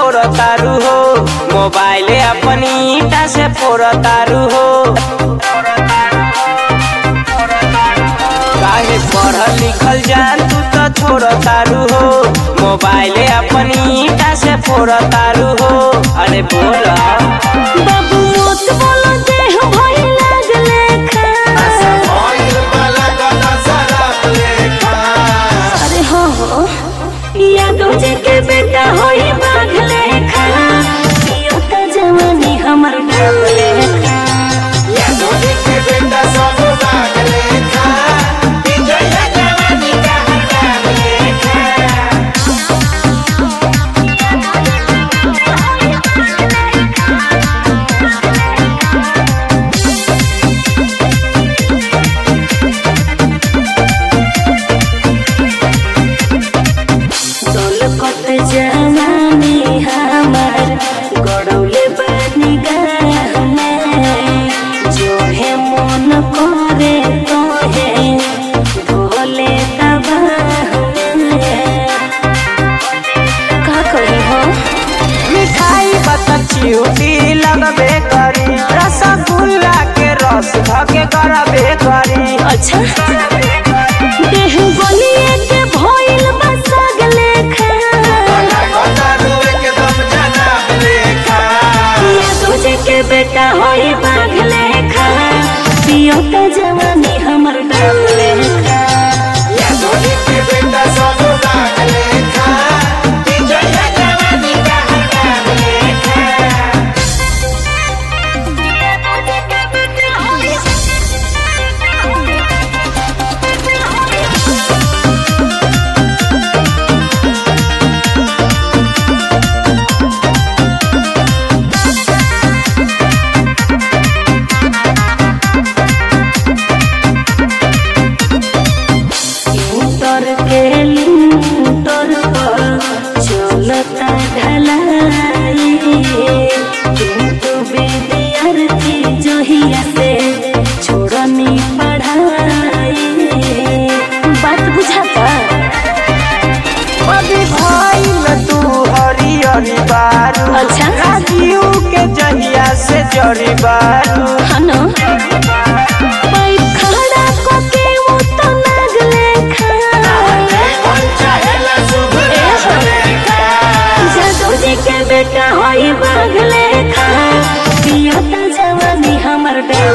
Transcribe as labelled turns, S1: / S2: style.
S1: छोड़ तारू हो मोबाइल अपनी ईटा से फोड़ तारू हो काहे पढ़ल लिखल जान तू तो छोड़ तारू हो मोबाइल अपनी ईटा से फोड़ तारू हो अरे बोल
S2: बाबू मोत बोलो देह भई लागले खा अरे हो हो यादव जी के बेटा होई बाघले खा यो त जवानी हमर डाले खा दौलत जवानी हमार गड़ौले बानी गाह में जो है मन करे तो है भोले तबाह में का कही हो
S1: मिठाई बता चिउटी लगबे करी रसगुल्ला के रस धके करबे करी
S2: अच्छा देह गलिए के भइल बा सगले खा ये तुझे के बेटा होई बाघले खा पियो त जवानी हमर डाले खा इंटर के लिंटर पर चलता ढलाई किंतु विद्यार्थी जोहिया से छोड़नी पढ़ाई बात बुझाता
S1: अभी भइल तू हरी हरी बारू
S2: अच्छा।
S1: राजीव के जहिया से जरी बारू
S2: हनो पाइप खड़ा को के वो तो नागले खा जादू जी के बेटा होई बागले खा पियो त जवानी हमर डाल